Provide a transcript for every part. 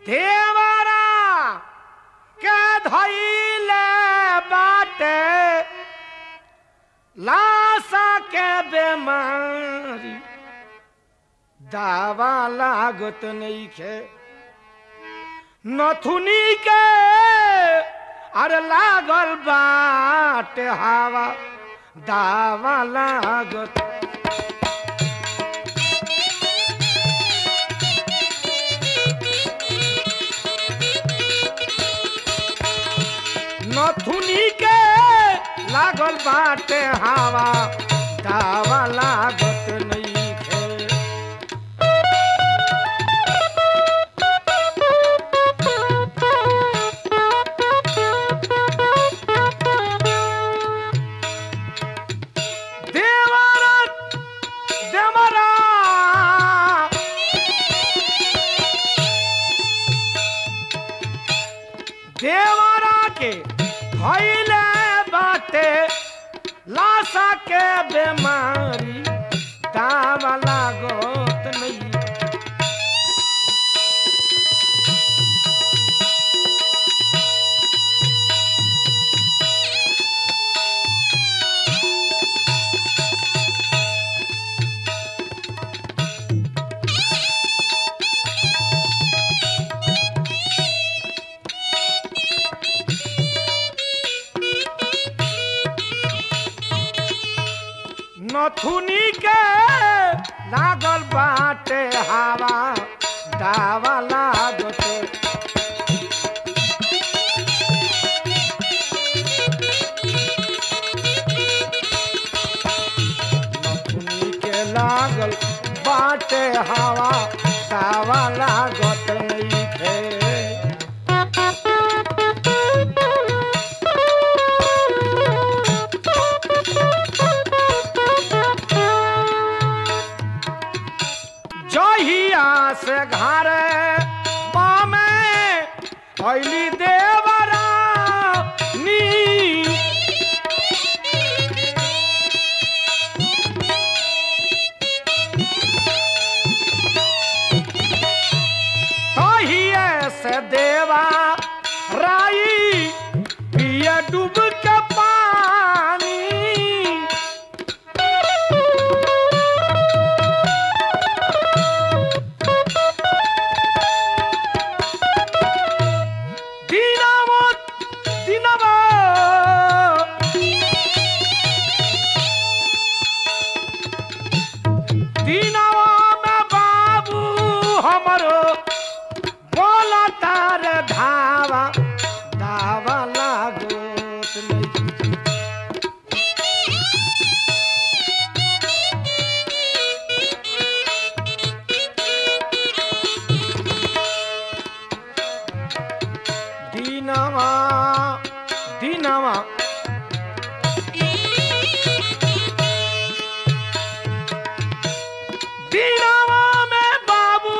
देवरा के धैले बाटे लाशा के बेमारी दावा लागत नइखे नथुनी के अरे लागल बाट हवा दावा लागत नथुनी के लागल बाटे हवा दावा लागत नइखे देवरत देवरा देवरा के भइले बाटे लाशा के बेमारी दावा लागत नहीं नथुनी के लागल बाटे हवा दावा लागत नथुनी के लागल बाटे हवा दावा लागत नइखे जहिया से घर पामे अली देवरा नी तहिए से देवा राई पिए डूब के पानी दिनमो दिनमो दिनवा में बाबू हमरो बोला तार धावा धावा लागोत नहीं दिनवा दिनवा दिनवा में बाबू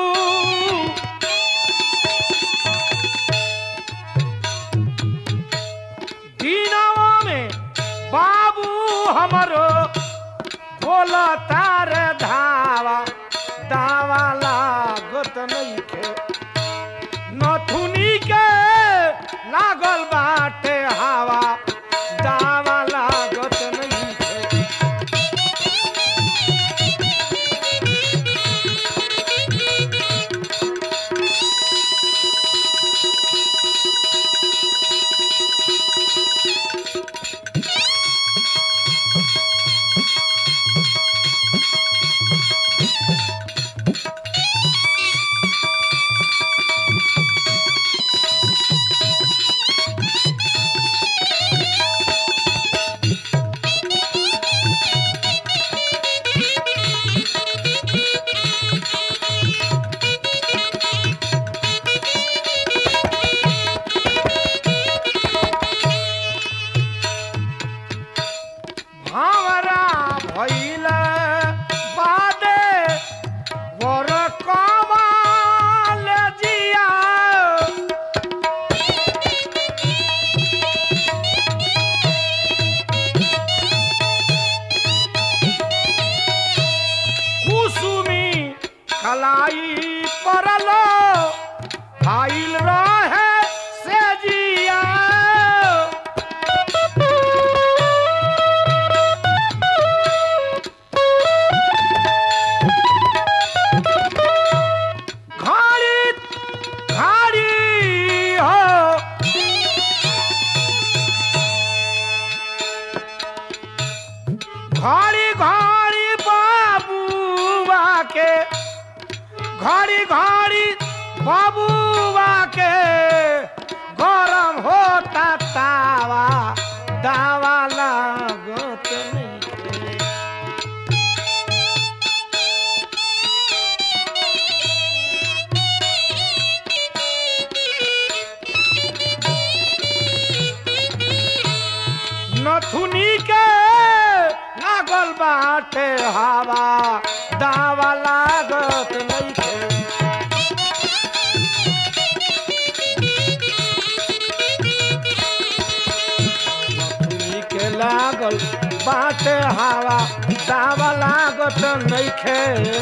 दिनवा में बाबू हमरो बोला तार धावा दावा लागत नइखे नथुनी के लागल बाटे हवा दावा लागत नइखे बाबूआ के गरम होता तावा दावा लागत नइखे नथुनी के लागल बाटे हवा दावा लागत नइखे नथुनी के लागल बाटे हवा दावा लागत नइखे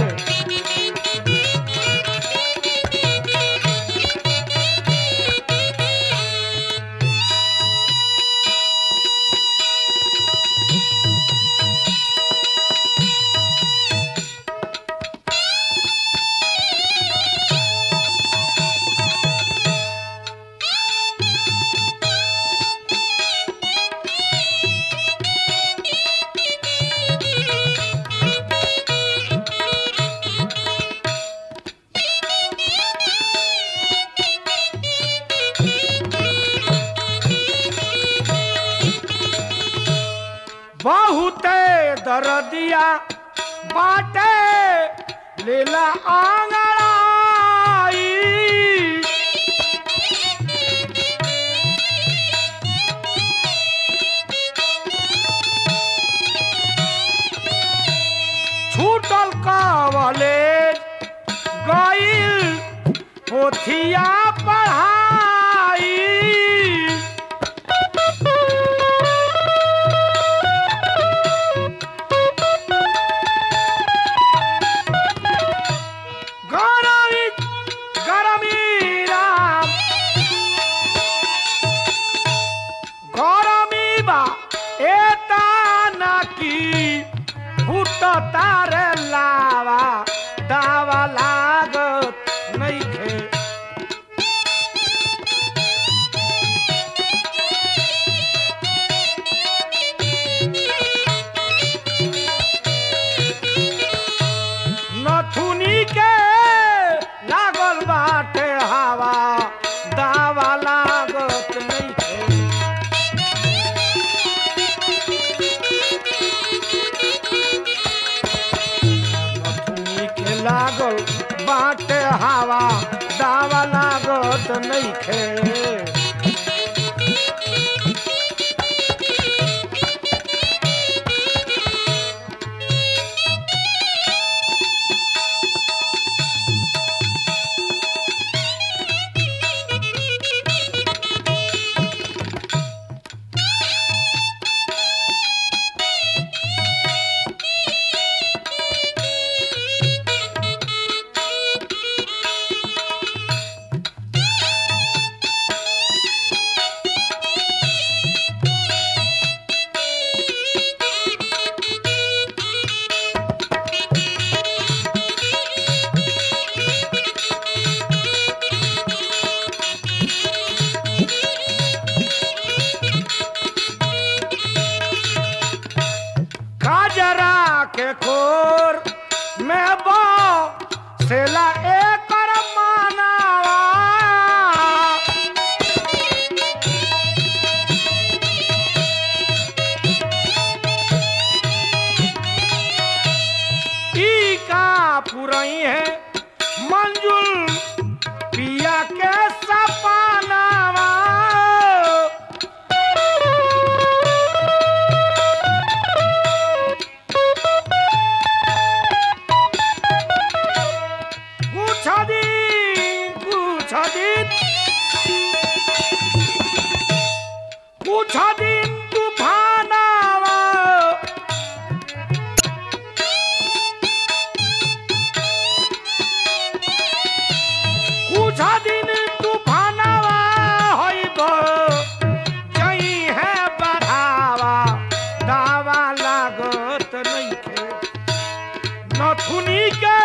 बहुते दरदिया बाटे लीला आंगड़ाई छूटल कवलेज गईल पोथिया पढ़ाई गरमी गरमी राम गरमी बा एता नाकी फुट तारे लावा दावा लागत नइखे नथुनी के लागल बाटे हवा दावा लागत नइखे नथुनी के लागल बाटे हवा दावा लागत नइखे काजरा के खोर में बो सेला एकर मानावा ई का पुरई है मंजुल पिया के सपनावा कुछ दिन कुछ दिन कुछ दिन तूफानावा कुछ दिन तूफानावा होइब जई है बढ़ावा दावा लागत नइखे नथुनी के